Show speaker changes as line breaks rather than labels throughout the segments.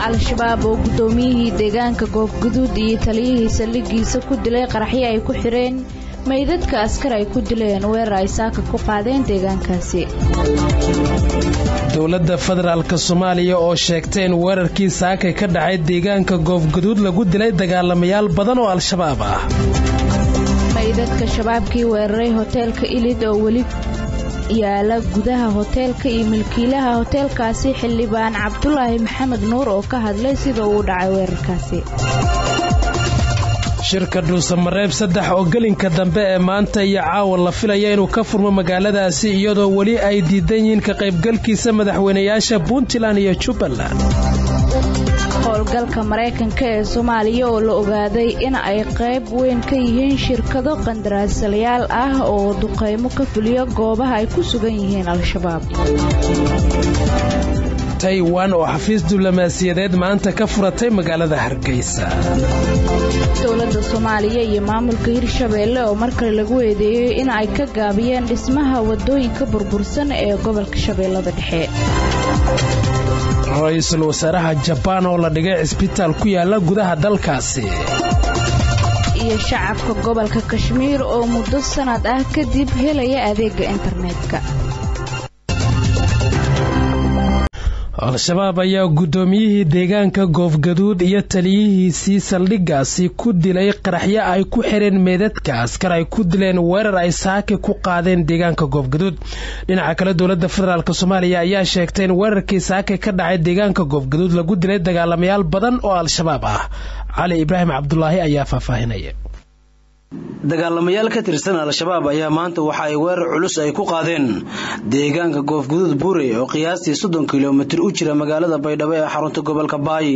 al-shabaab oo guddoomiyihii deegaanka goobguduud iyo taliyihii saldhigiisa ku dilay qaraxyo ay ku xidheen meydadka askar ay ku dileen weerar ay saaka ku qaadeen deegaankaasi
dowladda federaalk soomaaliya oo sheegtay in weerarkii saakay ka dhacay deegaanka goobguduud lagu dilay dagaalamayaal badan oo al-shabaab ah
meydadka shabaabkii weeraray hoteelka ilid oo weli yaala gudaha hoteelka iyo milkiilaha hoteelkaasi xildhibaan cabdulaahi maxamed nuur oo ka hadlay sida uu dhacay weerarkaasi
shirka dhuusamareeb saddex oo gelinka dambe ee maanta iyo caawa la filaya inuu ka furmo magaaladaasi iyadoo weli ay diidan yihiin ka qaybgalkiisa madaxweynayaasha puntland iyo jubbaland
howlgalka maraykanka ee soomaaliya oo la ogaaday in ay qayb weyn ka yihiin shirkado qandaraaslayaal ah oo duqaymo ka fuliya goobaha ay ku sugan yihiin al-shabaab
taiwan oo xafiis diblomaasiyadeed maanta ka furatay magaalada hargeysa
dowladda soomaaliya iyo maamulka hirshabeelle oo markale lagu eedeeyey in ay ka gaabiyeen dhismaha wadooyinka burbursan ee gobolka shabeellada dhexe
ra-iisul wasaaraha jabaan oo la dhigay cisbitaal ku yaala gudaha dalkaasi
iyo shacabka gobolka kashmiir oo muddo sanad ah kadib helaya adeega internetka
al-shabaab ayaa guddoomiyihii deegaanka goofgaduud iyo taliyihiisii saldhigaasi ku dilay qaraxyo ay ku xireen meedadka askar ay ku dileen weerar ay saaki ku qaadeen deegaanka goofgaduud dhinaca kale dowladda federaalk soomaaliya ayaa sheegtay in weerarkii saaki ka dhacay deegaanka goofgaduud lagu dilay dagaalamayaal badan oo al-shabaab ah cali ibraahim cabdulaahi ayaa faahfaahinaya
dagaalamayaal ka tirsan al-shabaab ayaa maanta waxa ay weerar culus ay ku qaadeen deegaanka goofguduud buure oo qiyaastii soddon kilomitir u jira magaalada baydhabo ee xarunta gobolka baayi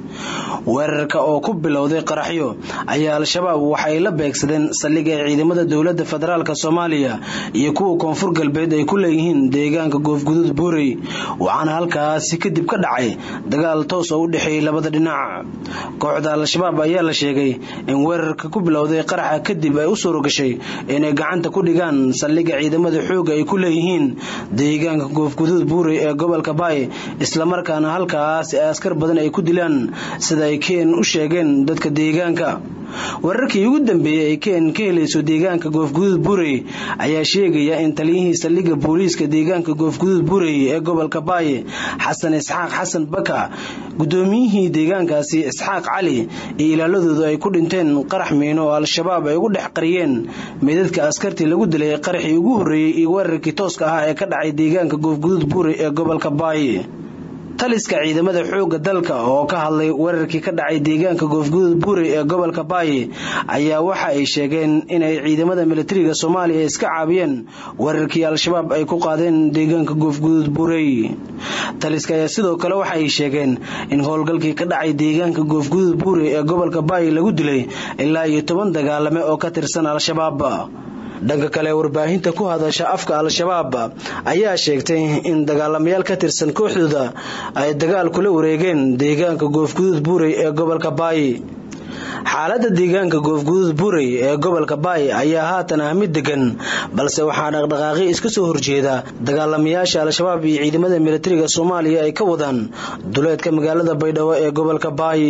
weerarka oo ku bilowday qaraxyo ayaa al-shabaab waxa ay la beegsadeen saldhig ay ciidamada dowladda federaalk soomaaliya iyo kuwa koonfur galbeed ay ku leeyihiin deegaanka goofguduud buurey waxaana halkaasi kadib ka dhacay dagaal toos oo u dhexeeyey labada dhinac kooxda al-shabaab ayaa la sheegay in weerarka ku bilowday qaraxa kadib ay u suuragashay inay gacanta ku dhigaan saldhigga ciidamada xooga ay ku leeyihiin deegaanka goofguduud buurey ee gobolka baay islamarkaana halkaas askar badan ay ku dilaan sida ay keen u sheegeen dadka deegaanka wararkii ugu dambeeyey ay keen ka helayso deegaanka goofguduud burey ayaa sheegaya in taliyihii saldhigga booliiska deegaanka goofguduud burey ee gobolka baaye xasan isxaaq xasan baka guddoomiyihii deegaankaasi isxaaq cali iyo ilaaladoodu ay ku dhinteen qarax miino oo al-shabaab ay ugu dhex qariyeen meydadka askartii lagu dilay qaraxii ugu horreeyey iyo weerarkii tooska ahaa ee ka dhacay deegaanka goofguduud burey ee gobolka baaye taliska ciidamada xoogga dalka oo ka hadlay weerarkii ka dhacay deegaanka goofguduud buurey ee gobolka baayi ayaa waxa ay sheegeen inay ciidamada militariga soomaaliya iska caabiyeen weerarkii al-shabaab ay ku qaadeen deegaanka goofguduud buurey taliska ayaa sidoo kale waxa ay sheegeen in howlgalkii ka dhacay deegaanka goofguduud buurey ee gobolka baayi lagu dilay ilaa iyo toban dagaalame oo ka tirsan al-shabaab dhanka kale warbaahinta ku hadasha afka al-shabaab ayaa sheegtay in dagaalamayaal ka tirsan kooxdooda ay dagaal kula wareegeen deegaanka goofguduud buurey ee gobolka baayi xaaladda deegaanka goofguduud buurey ee gobolka baay ayaa haatan ah mid degan balse waxaa dhaqdhaqaaqi iska soo horjeeda dagaalamayaasha al-shabaab iyo ciidamada militariga soomaaliya ay ka wadaan duleedka magaalada baydhabo ee gobolka baay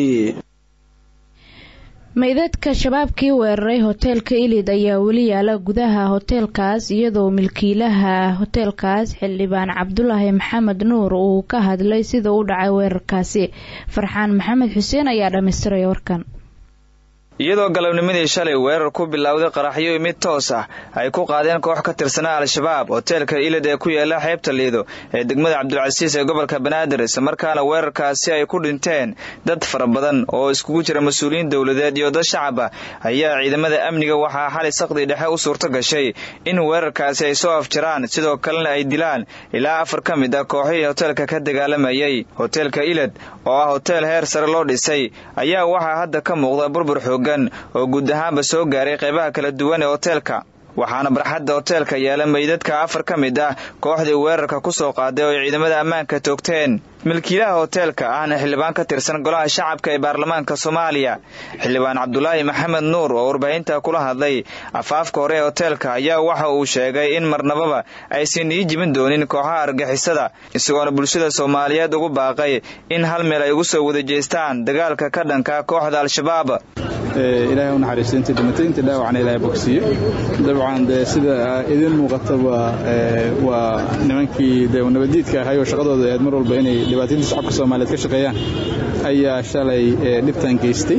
meydadka shabaabkii weeraray hoteelka ilid ayaa weli yaala gudaha hoteelkaas iyadoo milkiilaha hoteelkaas xildhibaan cabdulaahi maxamed nuur uu ka hadlay sida u dhacay weerarkaasi farxaan maxamed xuseen ayaa dhammaystiraya warkan
iyadoo galabnimadii shalay weerar ku bilowday qaraxyo mid toos ah ay ku qaadeen koox ka tirsanaa al-shabaab hoteelka ilid ee ku yaala xeebta liido ee degmada cabdilcasiis ee gobolka banaadir islamarkaana weerarkaasi ay ku dhinteen dad fara badan oo iskugu jira mas-uuliyiin dowladeed iyo dad shacab ah ayaa ciidamada amniga waxaa xalay saqdi dhexe u suurto gashay in weerarkaasi ay soo afjaraan sidoo kalena ay dilaan ilaa afar ka mid ah kooxihii hoteelka ka dagaalamayay hoteelka ilid oo ah hoteel heer sare loo dhisay ayaa waxaa hadda ka muuqda burbur xoog oo guud ahaanba soo gaaray qaybaha kala duwan ee hoteelka waxaana barxadda hoteelka yaala meydadka afar ka mid ah kooxdii weerarka ku soo qaaday oo ay ciidamada ammaanka toogteen milkiilaha hoteelka ahna xildhibaan ka tirsan golaha shacabka ee baarlamaanka soomaaliya xildhibaan cabdulaahi maxamed nuur oo warbaahinta kula hadlay afaafka hore ee hoteelka ayaa waxa uu sheegay in marnababa aysan ii jibin doonin kooxaha argixisada isagoona bulshada soomaaliyeed ugu baaqay in hal meel ay ugu soo wada jeestaan dagaalka ka dhanka kooxda al-shabaab
ilaahay u naxariisto intii dhimatay intii dhaawacna ilaahay bogsiyo dabcan dee sida idin muuqata waa nimankii de nabadiidka ahay oo shaqadooda aad mar walba inay dhibaatooyinta shacabka soomaaliyeed ka shaqeeyaan ayaa shalay dhibtan geystay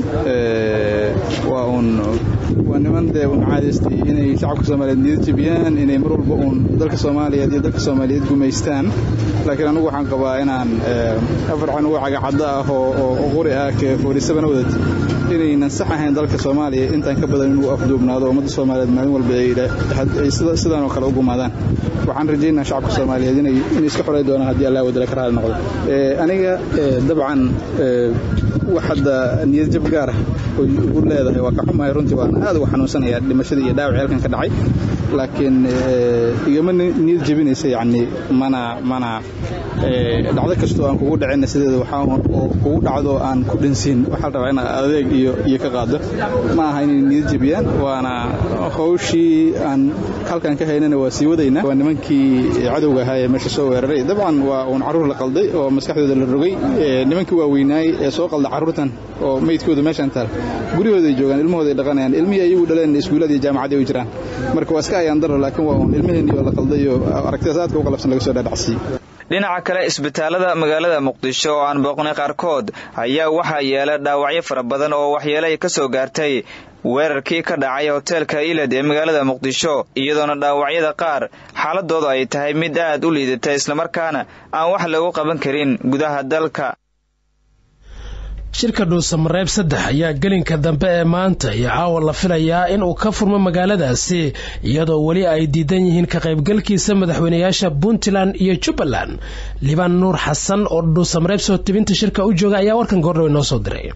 waa uun waa niman dee un caadaystay inay shacabka soomaaliyeed niyad jebiyaan inay mar walba uun dalka soomaaliyeed iyo dalka soomaaliyeed gumaystaan laakiin anigu waxaan qabaa inaan afar canugo cagacadda ah oo quri ah ke foorisabana wadati inaynan sax ahayn dalka soomaaliya intaan ka badan inuu afduubnaado ummadda soomaaliyeed maalin walba ay sidaanoo kale u gumaadaan waxaan rajaynaa shacabka soomaaliyeed inay iska xorey doonaan haddii allah wadala ka raali noqdo aniga dabcan wax hadda niyad jab gaar ah oo ugu leedahay waa ka xumahay runtii waan aad uga xanuunsanaya dhimashada iyo dhaawac halkan ka dhacay laakiin igama niyad jebinaysa yacni mana mana dhacdo kastoo aan kugu dhacina sideeda waxaa kugu dhacdo aan ku dhansiin waxaa la rabaa in adeeg iyo iyo ka qaado ma aha inay niyad jebiyaan waana hawshii aan halkan ka haynana waa sii wadaynaa waa nimankii cadowga ahaa ee meesha soo weeraray dabcan waa uun carruur la qalday oo maskaxdooda la rogay nimankii waaweynaay ee soo qalda carruurtan oo meydkooda meeshaan taal guryahooda ay joogaan ilmahooda ay dhaqanayaan ilmihii ayagu dhaleen iskuullada iyo jaamacadii ay jiraan marka waa iska ayaan daro laakiin waa uun ilmaheenii oo la qalday oo aragtidaas aadka u qalabsan laga soo dhaadhacsiiyey
dhinaca kale isbitaalada magaalada muqdisho oo aan booqnay qaarkood ayaa waxaa yeela dhaawacyo fara badan oo waxyeelo ay ka soo gaartay weerarkii ka dhacay hoteelka ilad ee magaalada muqdisho iyadoona dhaawacyada qaar xaaladoodu ay tahay mid aad u liidata islamarkaana aan wax lagu qaban karin gudaha dalka
shirka dhuusamareeb saddex ayaa gelinka dambe ee maanta iyo caawa la filayaa in uu ka furmo magaaladaasi iyadoo weli ay diidan yihiin ka qaybgalkiisa madaxweynayaasha puntland iyo jubbaland libaan nuur xasan oo dhuusamareeb soo tibinta shirka u jooga ayaa warkan goordhawe noo soo diray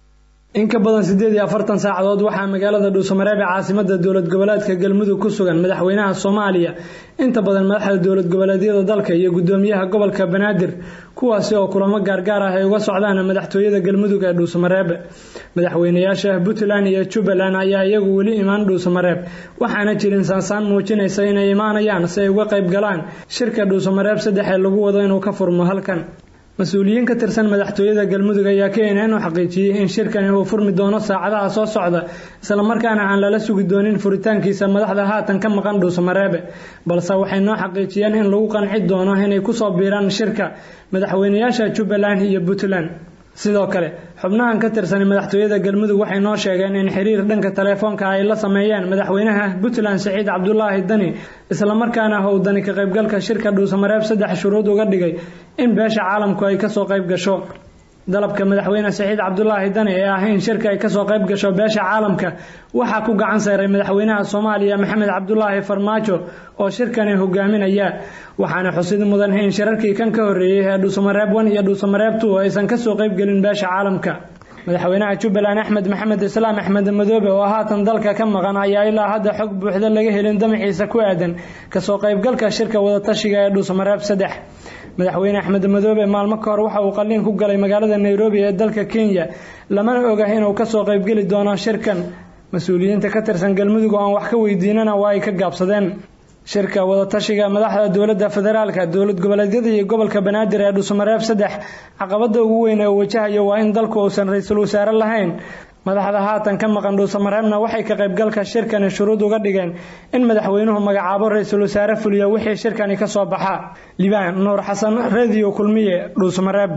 in ka badan siddeed iyo afartan saacadood waxaa magaalada dhuusamareeb ee caasimada dowlad goboleedka galmudug ku sugan madaxweynaha soomaaliya inta badan madaxda dowlad goboleedyada dalka iyo gudoomiyaha gobolka banaadir kuwaasi oo kulamo gaargaar ah ay uga socdaan madaxtooyada galmudug ee dhuusamareeb madaxweynayaasha puntland iyo jubbaland ayaa iyagu weli imaan dhuusamareeb waxaana jirin saansaan muujinaysa inay imaanayaan si ay uga qayb galaan shirka dhuusamareeb saddex ee lagu wado inuu ka furmo halkan mas-uuliyiin ka tirsan madaxtooyada galmudug ayaa keenan u xaqiijiyey in shirkani uu furmi doono saacadaha soo socda islamarkaana aan lala sugi doonin furitaankiisa madaxda haatan ka maqan dhuusamareebe balse waxay noo xaqiijiyeen in lagu qanci doono inay kusoo biiraan shirka madaxweynayaasha jubbaland iyo puntland sidoo kale xubnahan ka tirsan madaxtooyada galmudug waxay noo sheegeen in xiriir dhanka taleefoonka ay la sameeyeen madaxweynaha puntland siciid cabdulaahi dani islamarkaana uu dani ka qaybgalka shirka dhuusamareeb saddex shuruud uga dhigay in beesha caalamku ay kasoo qayb gasho dalabka madaxweyne siciid cabdulaahi dani ee ah in shirka ay kasoo qayb gasho beesha caalamka waxaa ku gacan saaray madaxweynaha soomaaliya maxamed cabdulaahi farmaajo oo shirkani hogaaminaya waxaana xusid mudan in shirarkii kan ka horeeyey ee dhuusamareeb one iyo dhuusamareeb two aysan kasoo qaybgelin beesha caalamka madaxweynaha jubbaland axmed maxamed islaam axmed madoobe oo haatan dalka ka maqan ayaa ilaa hadda xog buuxda laga helin damaciisa ku aadan kasoo qaybgalka shirka wadatashiga ee dhuusamareeb saddex madaxweyne axmed madoobe maalmo ka hor waxa uu qalliin ku galay magaalada nairobi ee dalka kenya lamana oga inuu kasoo qaybgeli doono shirkan mas-uuliyiinta ka tirsan galmudug oo aan wax ka weydiinana waa ay ka gaabsadeen shirka wadatashiga madaxda dowladda federaalka dowlad goboleedyada iyo gobolka banaadir ee dhuusamareeb saddex caqabada ugu weyn ee wajahayo waa in dalku uusan ra-iisul wasaare lahayn madaxda haatan ka maqan dhuusamareebna waxay ka qaybgalka shirkani shuruud uga dhigeen in madaxweynuhu magacaabo ra-iisul wasaare fuliyo wixii shirkani ka soo baxa libaan nuur xasan radio kulmiye dhuusamareeb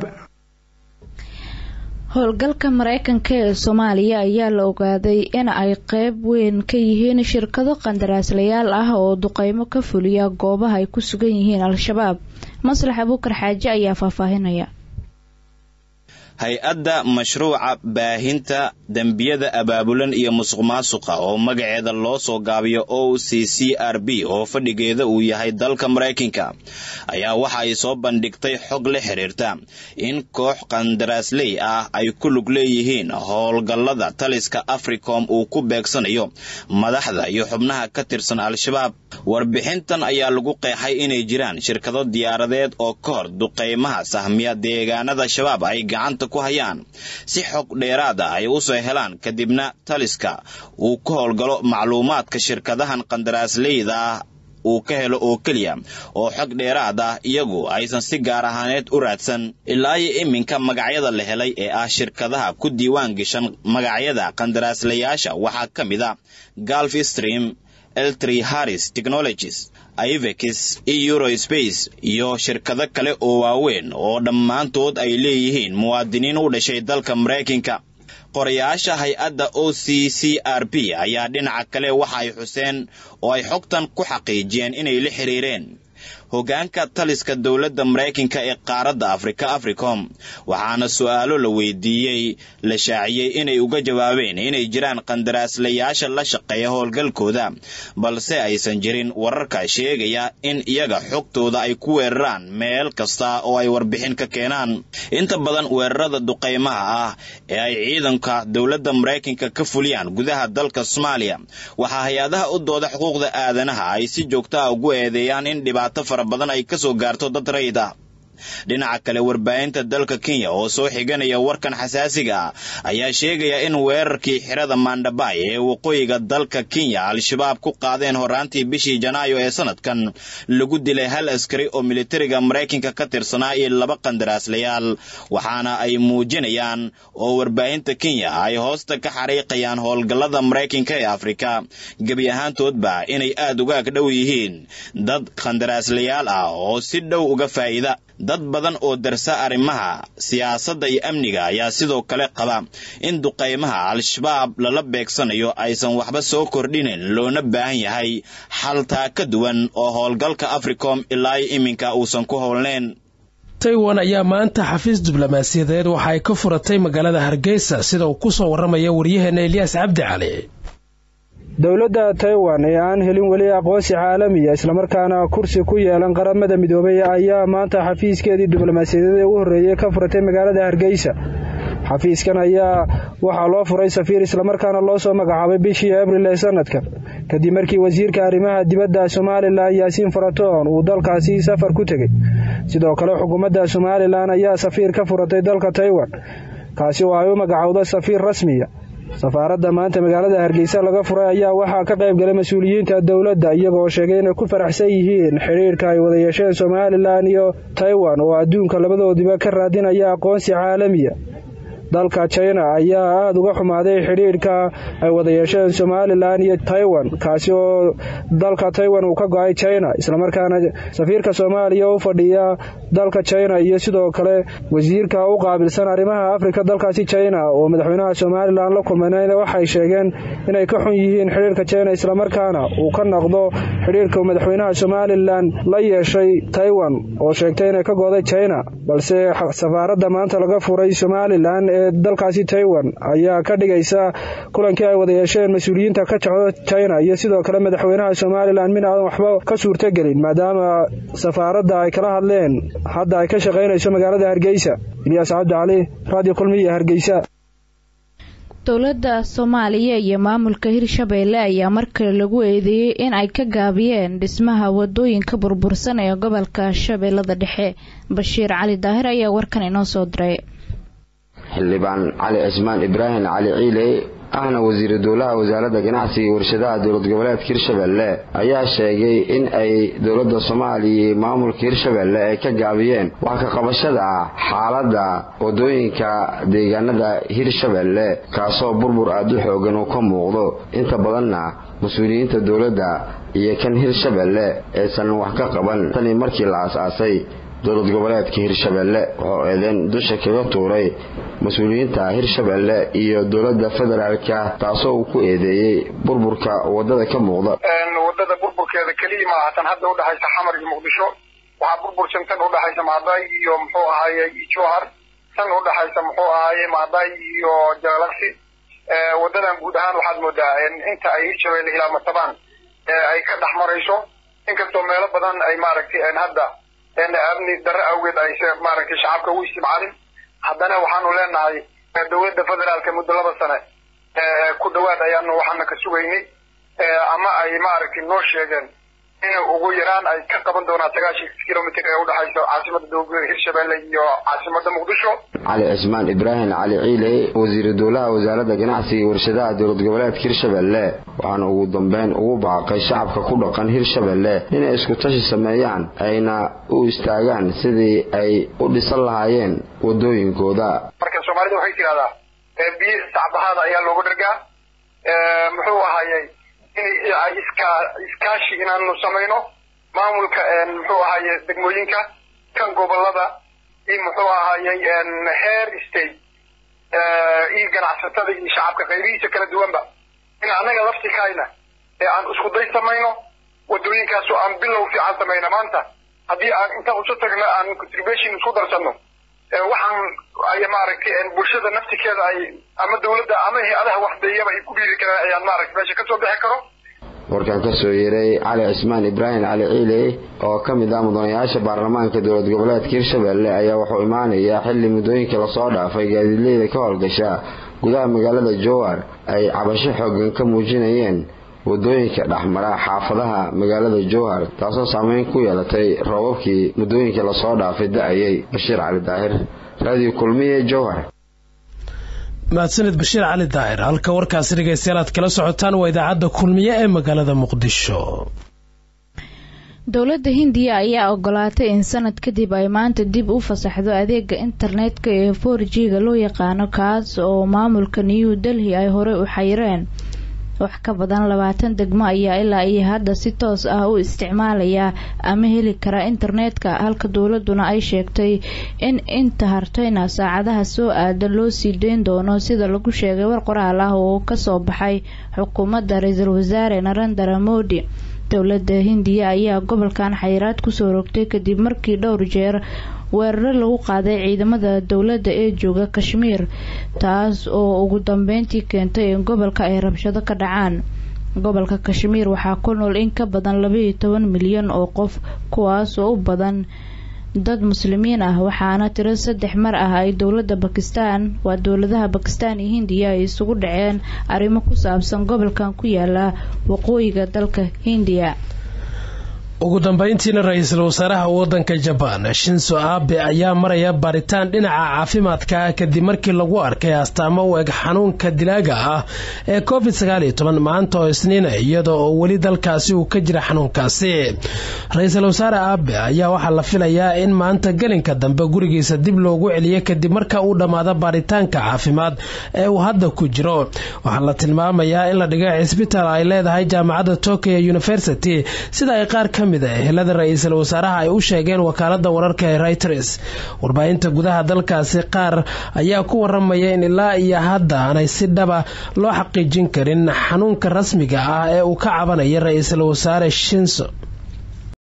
howlgalka mareykanka ee soomaaliya ayaa la ogaaday in ay qeyb weyn ka yihiin shirkado qandaraaslayaal ah oo duqeymo ka fuliya goobaha ay ku sugan yihiin al-shabaab maslax abuukar xaaje ayaa faahfaahinaya
hay-adda mashruuca baahinta dembiyada abaabulan iyo musuq maasuqa oo magaceeda loo soo gaabiyo o c c r b oo fadhigeeda uu yahay dalka maraykanka ayaa waxa ay soo bandhigtay xog la xiriirta in koox qandaraasley ah ay ku lug leeyihiin howlgallada taliska africom uu ku beegsanayo madaxda iyo xubnaha ka tirsan al-shabaab warbixintan ayaa lagu qeexay inay jiraan shirkado diyaaradeed oo ka hor duqaymaha sahmiya deegaanada shabaab ay gacanta ku hayaan si xog dheeraad ah ay usoo helaan kadibna taliska uu ka howlgalo macluumaadka shirkadahan qandaraasleyda ah uu ka helo oo keliya oo xog dheeraad ah iyagu aysan si gaar ahaaneed u raadsan ilaa iyo iminka magacyada la helay ee ah shirkadaha ku diiwaan gashan magacyada qandaraaslayaasha waxaa ka mid a galf stream eltry harris technologies ivex iyo eurospace iyo shirkado kale oo waaweyn oo dhammaantood ay leeyihiin muwaadiniin u dhashay dalka maraykanka qorayaasha hay-adda o c c r b ayaa dhinaca kale waxa ay xuseen oo ay xogtan ku xaqiijiyeen inay la xiriireen hoggaanka taliska dowladda maraykanka ee qaaradda afrika africom waxaana su'aalo la weydiiyey la shaaciyey inay uga jawaabeen inay jiraan qandaraaslayaasha la shaqeeya howlgalkooda balse aysan jirin wararka sheegaya in iyaga xogtooda ay ku weeraraan meel kasta oo ay warbixin ka keenaan inta badan weerarada duqaymaha ah ee ay ciidanka dowladda maraykanka ka fuliyaan gudaha dalka soomaaliya waxaa hay-adaha u dooda xuquuqda aadanaha ay si joogta ah ugu eedeeyaan in dhibaato fara badan ay ka soo gaarto dad rayid ah dhinaca kale warbaahinta dalka kenya oo soo xiganaya warkan xasaasiga ah ayaa sheegaya in weerarkii xirada maandhabay ee waqooyiga dalka kenya al-shabaab ku qaadeen horaantii bishii janaayo ee sanadkan lagu dilay hal askari oo militariga maraykanka ka tirsanaa iyo laba qandaraaslayaal waxaana ay muujinayaan oo warbaahinta kenya ay hoosta ka xariiqayaan howlgallada maraykanka ee afrika gebi ahaantoodba inay aad uga ag dhow yihiin dad qandaraaslayaal ah oo si dhow uga faa'iida dad badan oo darsa arrimaha siyaasadda iyo amniga ayaa sidoo kale qaba in duqaymaha al-shabaab lala beegsanayo aysan waxba soo kordhinin loona baahan yahay xaltaa ka duwan oo howlgalka africom ilaa iminka uusan ku howlnayn
taiwan ayaa maanta xafiis diblomaasiyadeed waxa ay ka furatay magaalada hargeysa sida uu ku soo warramaya waryaheena elyaas cabdi cali
dowladda taiwan ee aan helin weli aqoonsi caalamiya islamarkaana kursi ku yeelan qaramada midoobay ayaa maanta xafiiskeedii diblomaasiyadeed ee ugu horreeyey ka furatay magaalada hargeysa xafiiskan ayaa waxaa loo furay safiir islamarkaana loo soo magacaabay bishii abril ee sanadkan kadib markii wasiirka arrimaha dibadda somalilan yaasiin faratoon uu dalkaasi safar ku tegey sidoo kale xukuumadda somalilan ayaa safiir ka furatay dalka taiwan kaasi oo ay u magacowda safiir rasmiya safaaradda maanta magaalada hargeysa laga furay ayaa waxaa ka qayb galay mas-uuliyiinta dowladda iyagoo sheegay inay ku faraxsan yihiin xidhiirka ay wada yeesheen somalilan iyo taiwan oo adduunka labadoodiba ka raadinaya aqoonsi caalamiya dalka china ayaa aada uga xumaaday xidhiirka ay wada yeesheen somalilan iyo taiwan kaasi oo dalka taiwan uu ka go-ay china islamarkaana safiirka soomaaliya u fadhiya dalka china iyo sidoo kale wasiirka u qaabilsan arrimaha afrika dalkaasi china oo madaxweynaha somalilan la kulmayna waxay sheegeen inay ka xun yihiin xidhiirka china islamarkaana uu ka noqdo xidhiirka madaxweynaha somalilan la yeeshay taiwan oo sheegtay inay ka go'day china balse safaaradda maanta laga furay somalilan ee dalkaasi taiwan ayaa ka dhigaysa kulankii ay wada yeesheen mas-uuliyiinta ka jecdo china iyo sidoo kale madaxweynaha somalilan min aadan waxba ka suurtogelin maadaama safaaradda ay kala hadleen hadda ay ka shaqaynayso magaalada hargeysa ilyaas cabdi cali radio kulmiya hargeysa
dowladda soomaaliya iyo maamulka hirshabeelle ayaa markale lagu eedeeyey in ay ka gaabiyeen dhismaha wadooyinka burbursan ee gobolka shabeellada dhexe bashiir cali daahir ayaa warkan inoo soo diray
xildhibaan cali cismaan ibraahim cali ciile ahna wasiiru dowlaha wasaaradda ganacsiga iyo warshadaha dowlad goboleedka hirshabelle ayaa sheegay in ay dowladda soomaaliya iyo maamulka hirshabelle ay ka gaabiyeen wax ka qabashada ah xaaladda wadooyinka deegaanada hirshabelle kaasoo burbur aada u xoogan uu ka muuqdo inta badanna mas-uuliyiinta dowladda iyo kan hirshabelle aysan wax ka qaban tanii markii la aas-aasay dowlad goboleedka hirshabelle oo eedeen dusha kaga tuuray mas-uuliyiinta hirshabelle iyo dowladda federaalka taasoo uu ku eedeeyey burburka wadada ka muuqda
wadada burburkeeda keliya maaha tan hadda udhexaysa xamar iyo muqdisho waxaa burbursan tan udhexaysa mahday iyo muxuu ahaaye jowhar tan udhexaysa muxuu ahaaye mahday iyo jalaksi wadadan guud ahaan waxaad moodaa inta ay hirshabelle ilaa matabaan ay ka dhex marayso inkastoo meelo badan ay maaragtay hadda amni darre awgeed ay maaragtay shacabka u isticmaalin haddana waxaanu leenahay dowladda federaalka muddo laba sane ku dhawaad ayaanu waxaana ka sugaynay ama ay maaragtay noo sheegeen in ugu yaraan ay ka qaban doonaan sagaashan kilomitr ee udhexaysa caasimada dowlada hirshabelle iyo caasimada muqdisho
cali cismaan ibraahim cali ciile wasiiru dowlaha wasaaradda ganacsiga iyo warshadaha dowlad goboleedka hirshabelle waxaana ugu dambeyn ugu baaqay shacabka ku dhaqan hirshabelle inay isku tashi sameeyaan ayna u istaagaan sidii ay u dhisan lahaayeen wadooyinkooda
marka soomaalida waxay tidhahdaa biyo sacbahaada ayaa looga dhargaa muxuu ahayey in iska iskaashi inaanu samayno maamulka muxuu ahaye degmooyinka kan gobolada iyo muxuu ahayey heer state iyo ganacsatada iyo shacabka qaybihiisa kala duwanba in annaga laftikayna ee aan isku day samayno wadooyinkaas oo aan bilow fiican samayno maanta haddii aan intaan usu tagno aan contribution isku darsanno waxaan ay maaragtay bulshada naftikeeda ay ama dawladda ama hay-adaha waxdeeyaba ay ku dhiiri karaan ayaan maaragtay meesha kasoo bixi karo
warkan kasoo yeeray cali cismaan ibraahim cali ciile oo ka mid ah mudanayaasha baarlamaanka dowlad goboleedka hirshabelle ayaa wuxuu imaanayaa xilli muddooyinka lasoo dhaafay gaadiidleyda ka howlgasha gudaha magaalada jowar ay cabasho xoogan ka muujinayeen wadooyinka dhexmara xaafadaha magaalada jowhar taasoo saameyn ku yeelatay roobabkii muddooyinka lasoo dhaafay da-ayay bashiir cali daahir raadiyo kulmiye jowhar
mahadsanid bashiir cali daahir halka warkaasi dhegeystayaal aad kala socotaan waa idaacadda kulmiye ee magaalada muqdisho
dowladda hindiya ayaa ogolaatay in sanad kadib ay maanta dib u fasaxdo adeega internetka ee for g-ga loo yaqaano kaas oo maamulka new delhi ay horey u xayireen wax ka badan labaatan degmo ayaa ilaa iyo hadda si toos ah u isticmaalaya ama heli kara internetka halka dowladuna ay sheegtay in inta hartayna saacadaha soo aadan loo sii deyn doono sida lagu sheegay war qoraal ah oo kasoo baxay xukuumadda ra-iisul wasaare narendra modi dowladda hindiya ayaa gobolkan xayiraad kusoo rogtay kadib markii dhowr jeer weeraro lagu qaaday ciidamada dowladda ee jooga kashmiir taas oo ugu dambeyntii keentay in gobolka ay rabshado ka dhacaan gobolka kashmiir waxaa ku nool in ka badan labaiyo toban milyan oo qof kuwaas oo u badan dad muslimiin ah waxaana tiro saddex mar ah ay dowladda bakistan waa dowladaha bakistan iyo hindiya ay isugu dhaceen arrimo ku saabsan gobolkan ku yaala waqooyiga dalka hindiya
ugu dambeyntiina ra-iisul wasaaraha wadanka jabaan shinso abe ayaa maraya baaritaan dhinaca caafimaadka ah kadib markii lagu arkay astaamo u eg xanuunka dilaaga ah ee covid sagaaliyo toban maanta oo isniina iyada oo weli dalkaasi uu ka jira xanuunkaasi ra-iisul wasaare abe ayaa waxaa la filayaa in maanta gelinka dambe gurigiisa dib loogu celiyo kadib marka uu dhammaado baaritaanka caafimaad ee uu hadda ku jiro waxaa la tilmaamayaa in la dhigay cisbitaal ay leedahay jaamacadda tokyo university sida ay qaar ka ehelada ra-iisul wasaaraha ay u sheegeen wakaalada wararka ee reuters warbaahinta gudaha dalkaasi qaar ayaa ku waramaya in ilaa iyo hadda aanay si dhaba loo xaqiijin karin xanuunka rasmiga ah ee uu ka cabanaya ra-iisul wasaare shinso